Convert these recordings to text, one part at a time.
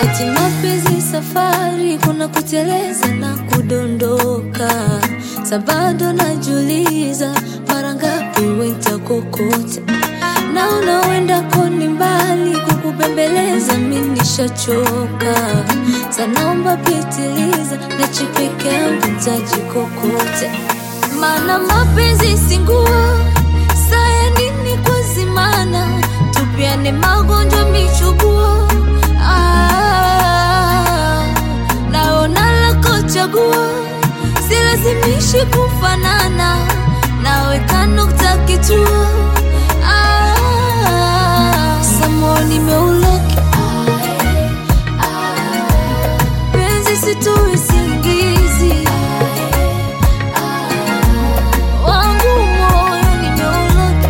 Ati mapenzi safari, kuna kuteleza na kudondoka. Sabado najuliza mara ngapi wentakokota, na unawenda koni mbali, kukubembeleza mi nishachoka. Sanaomba pitiliza, na chipeke yangu ntajikokota, maana mapenzi si nguo saya nini kuzimana, tupiane magonjwa michubuo Ah, naona lako chaguo, silazimishi kufanana, naweka nukta kituo. Ah, samo nimeuloki penzi situi singizi wangu moyo nimeuloki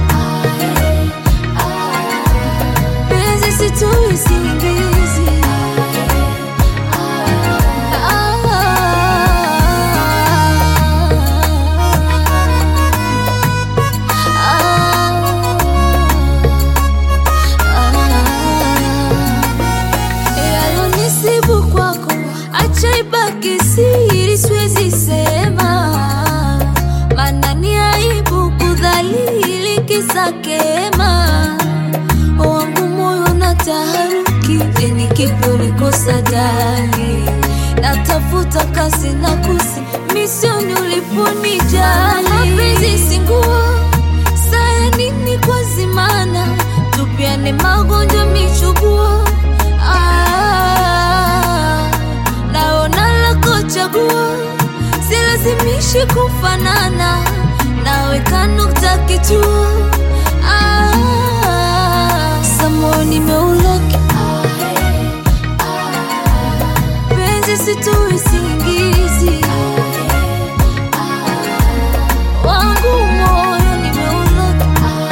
penzi situi singizi Yalonisibu kwako, acha ibaki siri, siwezi sema, maana ni aibu kudhalili kisa kema wangu moyo na taharuki, ni kipi ulikosa dali? Natafuta kasi na kusi misioni uliponijali. Mapenzi si nguo, saya nini kwa zimana, tupiane magonjwa michubuo. Ah, naona lako chaguo, silazimishi kufanana, naweka nukta kituo. Ah, samo nimeuloki penzi situi singizi wangu moyo nimeuloki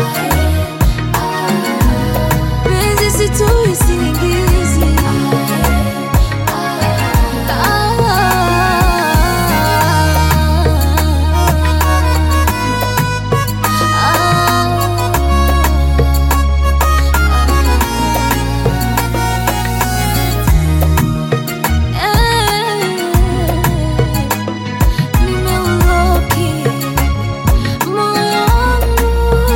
penzi situi singizi Nimeuloki moyo wangu,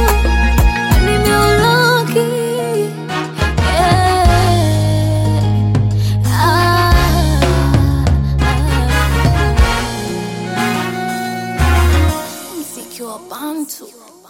nimeuloki Mziki wa Bantu.